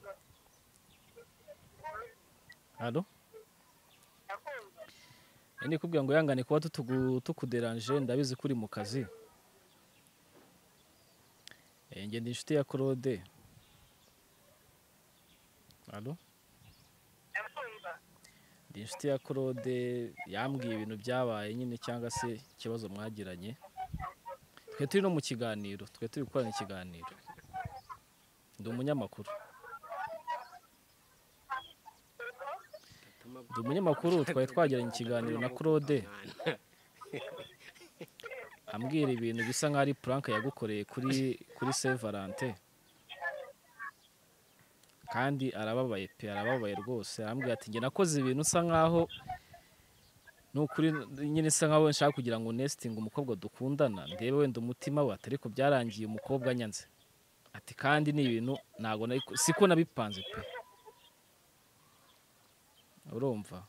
halo nikubwira ngo yangane kuba tutugu- tukuderanje ndabizi ko uri mu kazi Eh, njye ndi inshuti ya claude Allo? ndi inshuti ya claude yambwiye ibintu byabaye nyine cyangwa se ikibazo mwagiranye twe turi no mu kiganiro twe turi gukorana ikiganiro ndi umunyamakuru ndi umunyamakuru twari twagiranye ikiganiro na claude ambwira ibintu bisa nk'aho ari puranke yagukoreye kuri kuri Saint Valentin kandi arababaye pe arababaye rwose arambwira ati njye nakoze ibintu usa nk'aho ni ukuri nyine isa nk'aho nshaka kugira ngo nesitinge umukobwa dukundana ndebe wenda umutima we atari ko byarangiye umukobwa anyanze ati kandi ni ibintu ntabwo nari ku- siko nabipanze pe urumva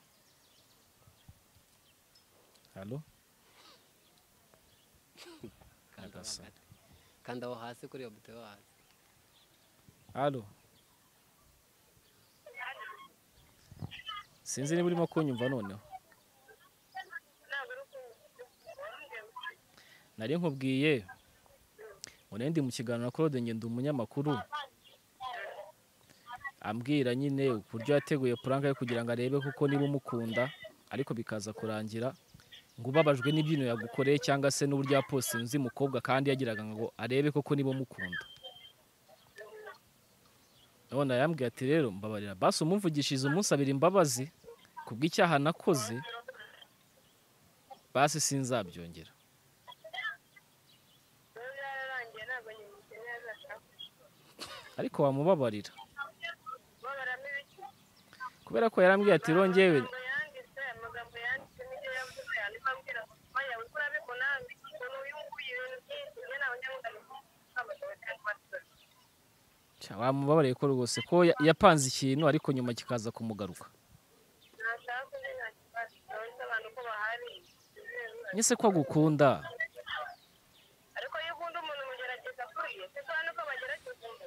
halo Agasa. kandi aho hasi kuri iyo buto yo hasi Halo. Sinzi niba urimo kunyumva noneho. Nari nkubwiye ngo nari ndi mu kiganiro na Claude Ngenda umunyamakuru ambwira nyine uburyo yateguye puranka ye kugira ngo arebe kuko niba umukunda ariko bikaza kurangira ngo ubabajwe n'ibyino yagukoreye cyangwa se n'uburyo yapostinze nzi mukobwa kandi yagiraga ngo arebe koko niba umukunda none arambwira ati rero mbabarira basi umumvugishije umusabira imbabazi ku bw'icyaha nakoze basi sinzabyongera ariko wamubabarira kubera ko yarambwiye ati rongyewe Cya, wamubabariye ko rwose ko ya- yapanze ikintu ariko nyuma kikaza kumugaruka nyese ko agukunda ariko iyo ukunda umuntu umugerageza kuriye kuko hano ko bagerageza umuntu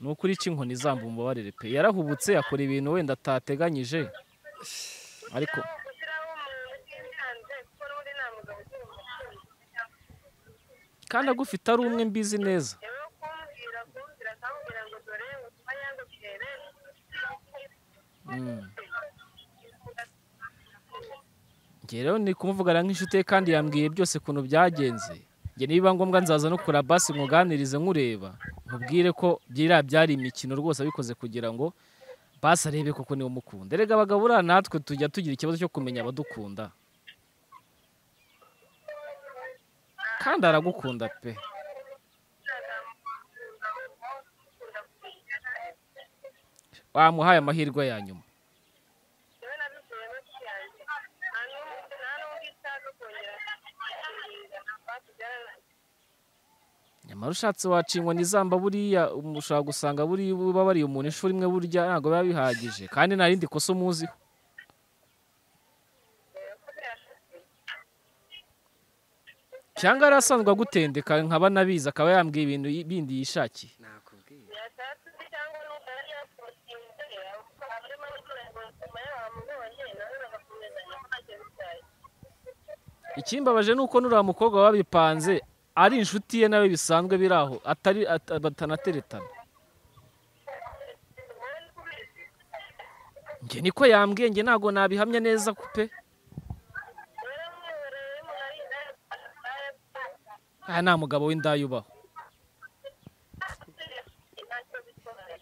ni ukuri ica inkoni zamba umbabarire pe yarahubutse akora ibintu wenda atateganyije ariko aho gushyiraho umuntu utinyanze kuko n'ubundi nta mugabo ukiri umutima kandi agufite ari umwe mbizi neza rero kumbwira kumbwira akambwira ngo dore ubutumwa yanze bwere Mm. Njye rero ni kumuvugana nk'inshuti ye kandi yambwiye byose ukuntu byagenze njye nibiba ngombwa nzaza no kura basi nkuganirize nkureba nkubwire ko byira byari imikino rwose abikoze kugira ngo basi arebe koko niba umukunda erega abagabo buriya natwe tujya tugira ikibazo cyo kumenya abadukunda kandi aragukunda pe wamuhaye amahirwe ya nyuma rero nabibwiye menshi yanjye nta n'ubu- nta n'undi nshaka kongera kumbwira ntabwo byararangiye nyamara ushatse waca inkoni zamba buriya um- ushobora gusanga buriya uba wariye umuntu inshuro imwe burya ntabwo biba bihagije kandi nta rindi kosa umuziho cyangwa yari asanzwe agutendeka nkaba nabizi akaba yambwiye ibintu yi- bindi yishakiye nakubwiye yashatse undi cyangwa n'ubu yari yakumutsindiye kuko arimo gukora ngo nyuma yaho amubonye nawe bagakomezanya ko ntacyo bitwaye ikimbabaje ni uko nuriya mukobwa wabipanze ari inshuti ye nawe bisanzwe biri aho atari at- batanateretana njye niko yambwiye njye ntabwo nabihamya neza ko pe rero mwihereye umuntu ari indaya aha nta mugabo w'indaya ubaho ntacyo bitwaye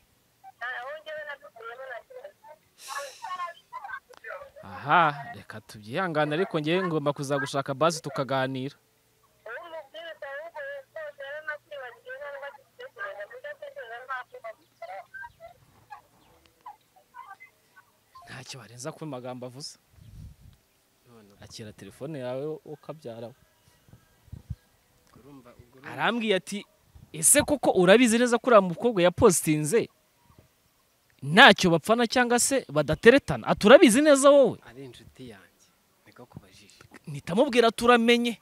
aho njyewe nabikuyemo nta kibazo aha reka tubyihangane ariko ngewe ngomba kuzagushaka basi tukaganira uwo mubwira utawuko rwose rero nakwibagiwe ntabwo agitekereza kuko atekereza ntabwo babikora ntacyo barenza kuba amagambo avuze none akira telefone yawe ukabyara urumva ubwo urumva- arambwiye ati ese koko urabizi neza ko uriya mukobwa yapositinze ntacyo bapfana cyangwa se badateretana ati urabizi neza wowe ari inshuti yanjye niko kubajije nitamubwira ati uramenye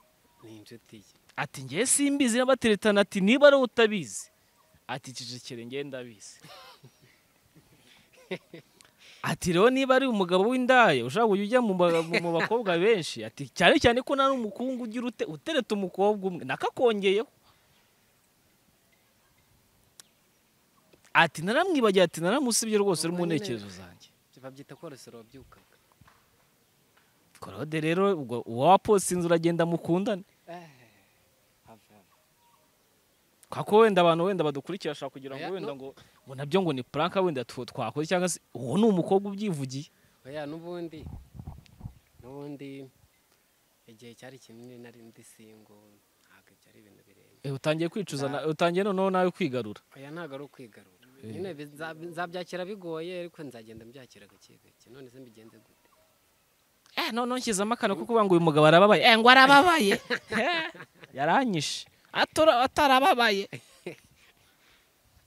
ni inshuti ye ati ngewe simbizi n'abateretana ati niba ari wowe utabizi ati cecekere ngewe ndabizi ati rero niba ari umugabo w'indaya ushobora kujya ujya mu ba- mu bakobwa benshi ati cyane cyane ko nari umukungu ugira ute- utereta umukobwa umwe nakakongeyeho ati naramwibagiye ati naramusibye rwose uri mu Ubwo nyine- ntekerezo zanjye babyita korosoro wabyukaga korode rero ubwo uwa waposinze uragenda mukundane hava hava kuko wenda abantu wenda badukurikira bashobora kugira ngo Oya, wenda no. ngo ngo nabyo ngo ni puranka wenda tu- twakora cyangwa se uwo ni umukobwa ubyivugiye oya n'ubundi n'ubundi igihe cyari kinini nari ndi singo ntabwo byari ibintu birenze Eh, utangiye kwicuza na- utangiye noneho nawe kwigarura oya ntabwo ari ukwigarura nyine biza- nzabyakira bigoye ariko nzagenda mbyakira gake gake none se mbigenze gute eh none nshyizemo akantu ko kuvuga ngo uyu mugabo arababaye eh ngo arababaye Eh, yaranyishe Atora- atarababaye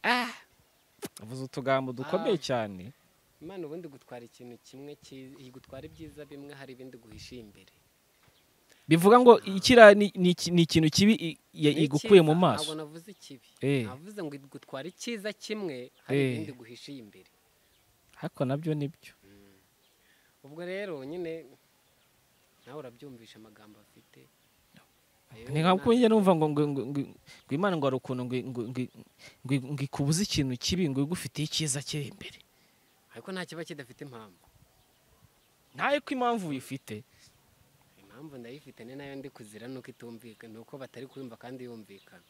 ah avuze utugambo dukomeye Ah. cyane imana ubundi gutwara ikintu kimwe cyiza gutwara ibyiza bimwe hari ibindi guhisha imbere bivuga ngo ikira ni ni iki- ni ikintu kibi i- ya- Ni igukuye mu icyiza, maso ntabwo navuze ikibi Eh. navuze ngo gutwara icyiza kimwe hari Eh. ibindi guhishiye imbere ariko nabyo nibyo ubwo rero nyine nawe urabyumvisha amagambo afite Ayo ni nka Imana- kuko njye numva ngo ngo ngo ngo- ngo imana ngo hari ukuntu ngo ngo ngo ngo- ngo ikubuze ikintu kibi ngo igufitiye icyiza kiri imbere ariko nta kiba kidafite impamvu ntayo ko impamvu uyifite impamvu ndayifite ni nayo ndi kuzira nuko itumvikana nuko batari kuyumva kandi yumvikana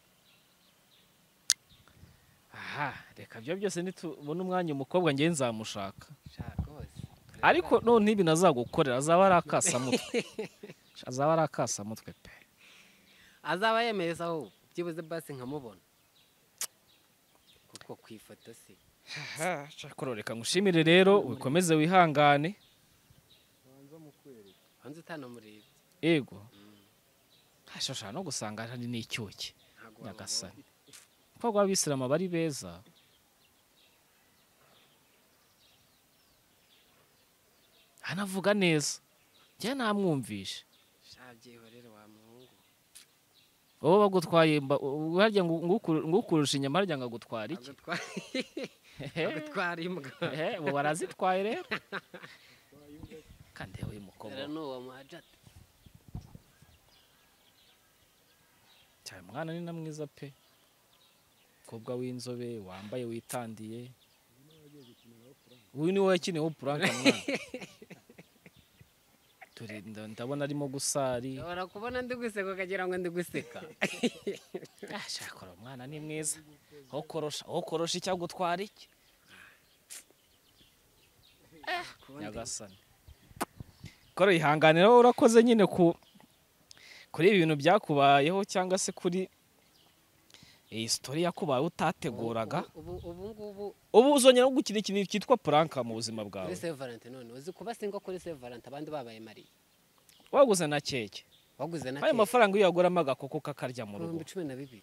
aha reka byo byose nitubona umwanya umukobwa ngewe nzamushaka shaka rwose ariko none ibi nazagukorera azaba ari akasamutwe azaba ari akasamutwe pe azaba yemeye se ahubwo byibuze basi nkamubona kuko ku ifoto si shakoro reka ngushimire rero ukomeze wihangane banza utanamureba yego hashobora no gusanga hari n'icyuki ntabwo wamubona nyagasani kuko abisilamu aba ari beza anavuga neza njye namwumvishe shaka byihorere wa muhungu wowe bagutwaye mba- u- harya ngo ngukur- ngukurusha inyama harya ngo agutware iki agutwara imbwa Ehe, ubu barazitwaye rero kandi yewe uyu mukobwa rero ni uwo muhajati cyane umwana ni na mwiza pe mukobwa w'inzobe wambaye witandiye uyu ni wowe yakiniyeho puranka mwana Turi- nda- ndabona arimo gusari ushobora kubona ndi guseka ukagira ngo ndi guseka Ah, shakora umwana ni mwiza aho korosha aho korosha icyo agutwara iki Kubona ndi- nyagasani kora yihanganira wowe urakoze nyine ku kuri ibi bintu byakubayeho cyangwa se kuri iyi sitori yakubaye utateguraga ubu ubu ngubu ubu uzongera gukina ikintu cyitwa puranka mu buzima bwawe kuri Saint Valentin none uzi kuba singo kuri Saint Valentin abandi babaye mariye waguze na keke waguze na ayo keke mafaranga iyo yaguramo agakoko kakarya mu rugo ibihumbi cumi na bibiri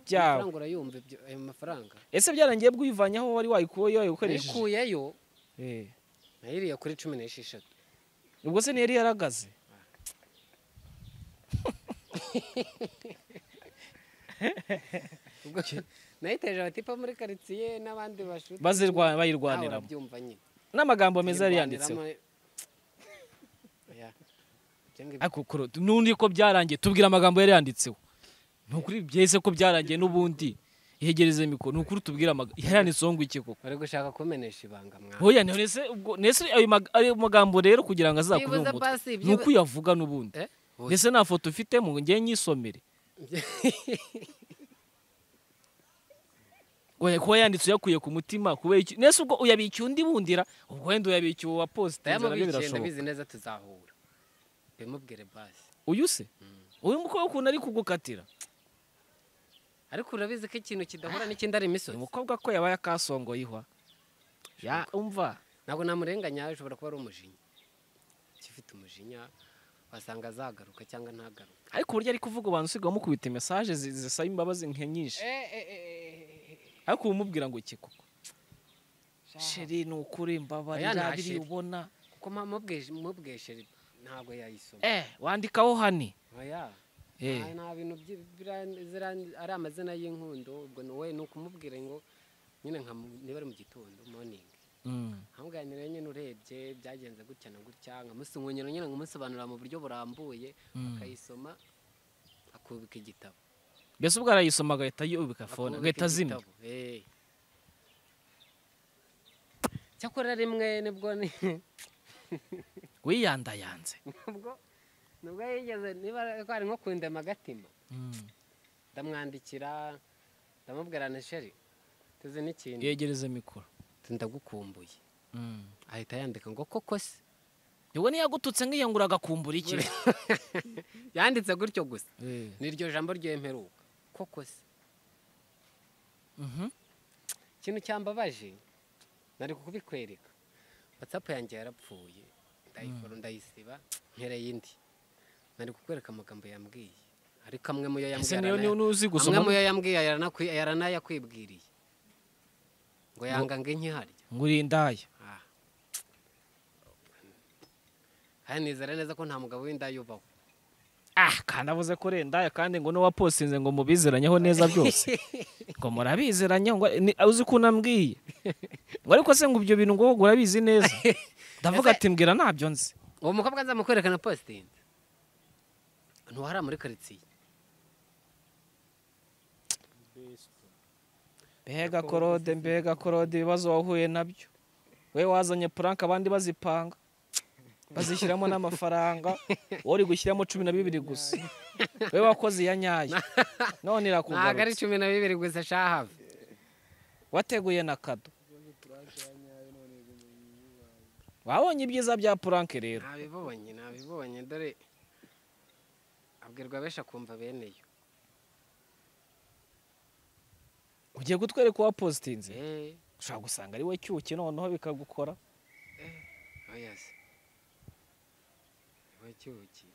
byawe amafaranga urayumva ibyo- ayo mafaranga ese byarangiye bwivanyeho wari wayikuye wayikoresheje nayikuyeyo Eh. nayiriye kuri cumi n'esheshatu ubwo se ntiyari yaragaze Ubwo nayiteje abatipa muri karitsiye n'abandi bashuti Bazirwa- nawe bayirwaniramo urabyumva nyine n'amagambo meza yari yanditseho Yirwaniramo- Oya. Ibyo ngibyo- ariko kuro- n'undi ko byarangiye tubwira amagambo yari yanditseho ni ukuri byese ko byarangiye n'ubundi ihegereze mikoro ni ukuri tubwira amagambo yari yanditseho ngo iki koko bari gushaka kumenesha ibanga mwana hoya nese ubwo nese ayo mag- ayo magambo rero kugira ngo azakure Byibuze mu mutwe basi, ni uko byibuze- uyavuga n'ubundi Eh? ndetse nta foto ufitemo ngo njye nyisomere Oya, kuba yanditse uyakuye ku mutima kubera iki nese ubwo uyabikiye undi bundira ubwo wenda uyabikiye uwa posite nabyo ndayamubikiye birashoboka ndabizi neza tuzahura bimubwire basi uyu se uyu mukobwa ukuntu ari kugukatira ariko urabizi ko ikintu kidahura n'ikindi ari imisozi umukobwa ko yabaye akasongoye ihwa ya umva ntabwo namurenganya ashobora kuba ari umujinya kifite umujinya wasanga azagaruka cyangwa ntagaruke ariko uburyo ari kuvuga abantu usigaye umukubita mesaje zi- zisaba imbabazi nke nyinshi ariko uba umubwira ngo iki koko sheri ni ukuri Oya, nta mbabarira biri sheri. ubona kuko mpa- mubweje- mubweshe ntabwo yayisoma eh wandikaho hani oya Eh. nta- nta bintu byi- bira- zira- ari amazina y'inkundo ubwo ni wowe ni ukumubwira ngo nyine nka mu- niba ari mu gitondo moningi ahangaha rero nyine urebye byagenze gutya na gutya nkamusimunyira nyine nkamusobanurira mu buryo burambuye akayisoma akubika igitabo mbese ubwo arayisoma agahita yubika fone agahita azimya igitabo, eh. cyakora rimwe nibwo ni wiyandayanze nibwo nibwo yigeze niba ari nko kundema agatima ndamwandikira ndamubwira na sheri tuzi n'ikintu yegereze mikoro ndagukumbuye ahita yandika ngo koko se yewe niyagututse nk'iyangura agakumbura iki yanditse gutyo gusa Eh, ni iryo jambo ryemperuka koko se mhm. ikintu cyambabaje nari kubikwereka watsapu yanjye yarapfuye ndayifora ndayisiba ntereye indi nari kukwereka amagambo yambwiye ariko amwe mu yo ese yambwiye niyo arana- niyo uzi amwe mu gusoma yo yambwiye yaranakwi- yaranayakwibwiriye ngo yanga ngo inkiharya ngo urindaya Ah. Kandi nizera neza ko nta mugabo w'indaya ubaho ah kandi avuze ko urendaya kandi ngo n'uwaposinze ngo mubizeranyeho neza byose ngo murabizeranye ngo ni- uzi ko unambwiye ngo ariko se ngo ibyo bintu ngo wowe urabizi neza ndavuga ati mbwira ntabyo nzi uwo mukobwa nzamukwereka na positende ntuhara muri karitsiye mbega korode mbega korode ibibazo wahuye nabyo we wazanye puranka abandi bazipanga bazishyiramo n'amafaranga wowe uri gushyiramo cumi na bibiri gusa we wakoze iya nyayo none ntabwo ari irakugarutse cumi na bibiri gusa shahave wateguye na kado wabonye ibyiza bya puranke rero ntabibonye ntabibonye dore abwirwa benshi akumva bene yo ugiye kutwereka uwapositinze eee ushobora gusanga ari we cyuki noneho bikagukora oya se niwe cyuki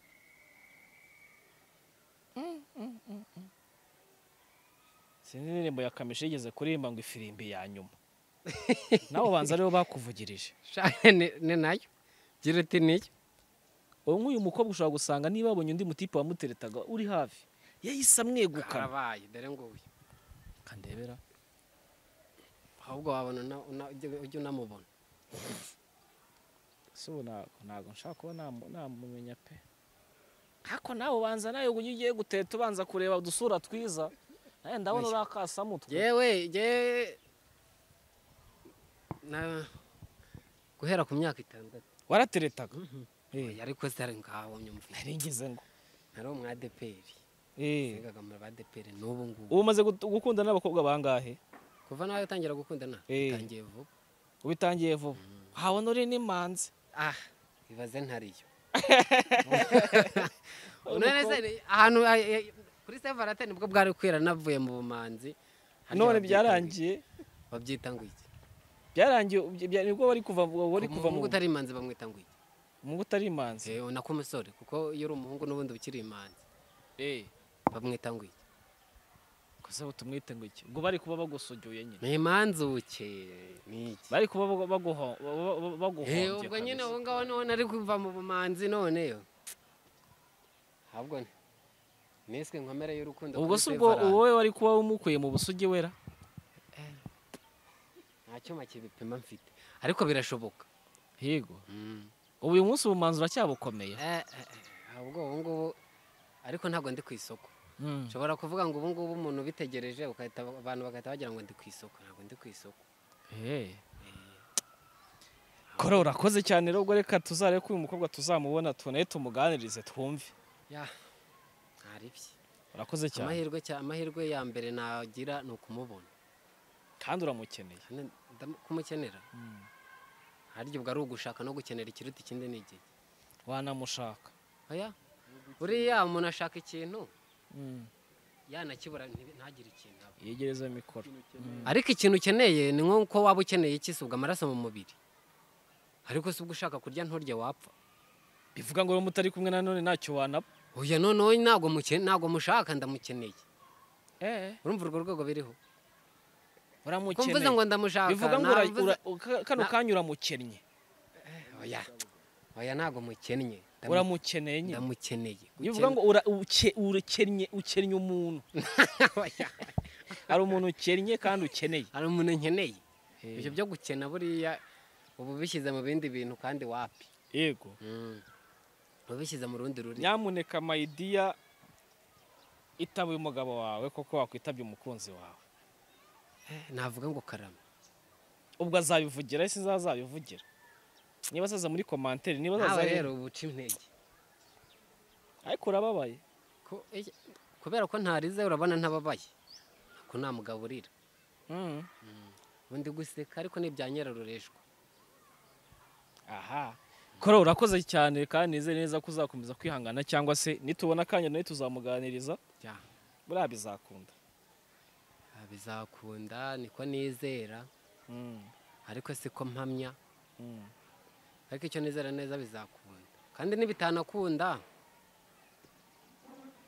sinzi indirimbo ya kamishi yigeze kuririmba ngo ifirimbi ya nyuma nabo banza aribo bakuvugirije shaka ni nayo gira uti niyo ubu nk'uyu mukobwa ushobora gusanga niba babonye undi mutipe wamuteretaga uri hafi yahise amwegukana karabaye dore ngo uyu kandebera ahubwo wabona una- una- ujya ujya unamubona ese ubu ntabwo ntabwo nshaka kuba namu- namumenya pe ariko nawe ubanza nawe ujya ugiye guteta ubanza kureba udusura twiza nawe ndabona uri akasamutwe yewe yewe na guhera ku myaka itandatu warateretaga oya ariko zari ngaho nyumvise ngize ngo nari umwadeperi Eh. yigaga muri badeperi n'ubu ngubu ubu umaze gut- gukundana n'abakobwa bangahe kuva nawe utangira gukundana Eh. utangiye vuba ubitangiye vuba habona uri n'imanzi ah ibaze ntariyo none se ni- ahantu ay- ay- kuri sevarate nibwo bwari kwira navuye mu bumanzi Harya none babyita ngo iki? byarangiye babyita ngo iki byarangiye ubye- bya- nibwo bari kuva bari kuva mu umuhungu utari imanzi bamwita ngo iki mu utari imanzi Eh, na kumusore kuko iyo uri umuhungu n'ubundi ukiri imanzi bamwita ngo iki gusa tumwite ngo iki ubwo bari kuba bagusugiye nyine ni imanzi uke ni iki bari kuba bagu- baguho- ba- ba- ba- Eh, baguhombye ubwo nyine kabisa. aho ngaho niho nari kuva mu bumanzi none yo ahubwo ni- niswe inkomere y'urukundo ubwo kuri se ubwo Sevarate. wowe wari kuba umukuye mu busugi wera nta cyuma kibipima mfite ariko birashoboka higo Mm. ubu uyu munsi ubumanzi uracyabukomeye Eh, eh, eh, ubwo ubu ngubu ariko ntabwo ndi ku isoko Mm. nshobora kuvuga ngo ubu ngubu umuntu ubitegereje ugahita- abantu bagahita bagira ngo ndi ku isoko ntabwo ndi ku isoko Eh. kora urakoze cyane rero ubwo reka tuzarebe ko uyu mukobwa tuzamubona tunaye tumuganirize twumve ya ntaribye urakoze cyane amahirwe cya- amahirwe ya mbere nagira ni ukumubona kandi uramukeneye Kandi ndam- kumukenera harya ubwo ari ugushaka no gukenera ikiruta ikindi ni igihe wanamushaka oya buriya umuntu ashaka ikintu yanakibura ntibe- ntagire ikintu abe. yegereza mikoro ariko ikintu ukeneye ni nk'uko waba ukeneye iki si ubwo amaraso mu mubiri ariko si ubwo ushaka kurya nturye wapfa bivuga ngo rero mutari kumwe nanone ntacyo wanaba oya noneho ntabwo muke- ntabwo mushaka ndamukeneye urumva urwo rwego biriho ko mvuze uramukeneye ngo ndamushaka bivuga ngo ura- navuze- ura- ka- kano Na- kanya uramukennye oya oya ntabwo mukennye Ndamu- uramukeneye nyine ndamukeneye bivuga ngo ura- uke- urakennye ukennye umuntu Oya, hari umuntu ukennye kandi ukeneye hari umuntu nkeneye Eh. ibyo byo gukena buriya ubu bishyize mu bindi bintu kandi wapi yego ubu bishyize mu rundi rurimi nyamuneka mayidiya itaba umugabo wawe koko wakwitabye umukunzi wawe navuga ngo karama ubwo azabivugira ese nzazabivugira niba azaza muri komantere niba azaza nawe rero ubu uca intege ariko urababaye Ko- eh, kubera ko ntarize urabona ntababaye ko namugaburira Mm. ubundi guseka ariko ni ibya nyirarureshwa aha kora urakoze cyane kandi nizere neza ko uzakomeza kwihangana cyangwa se nitubona akanya nawe tuzamuganiriza Ya, buriya bizakunda ah, bizakunda niko nizera Mm, ariko siko mpamya mm. ariko icyo nizera neza bizakunda kandi nibitanakunda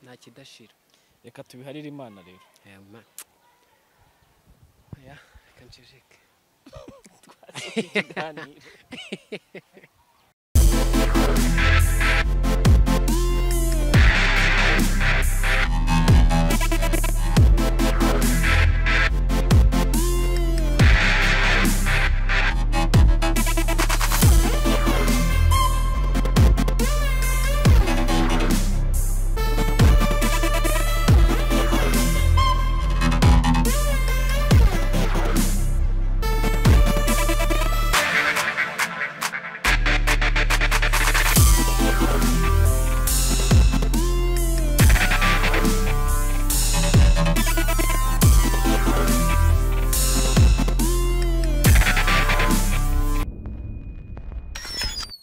nta kidashira reka tubiharire imana rero Eh, ma- Oya, reka nceceke. Tuganire.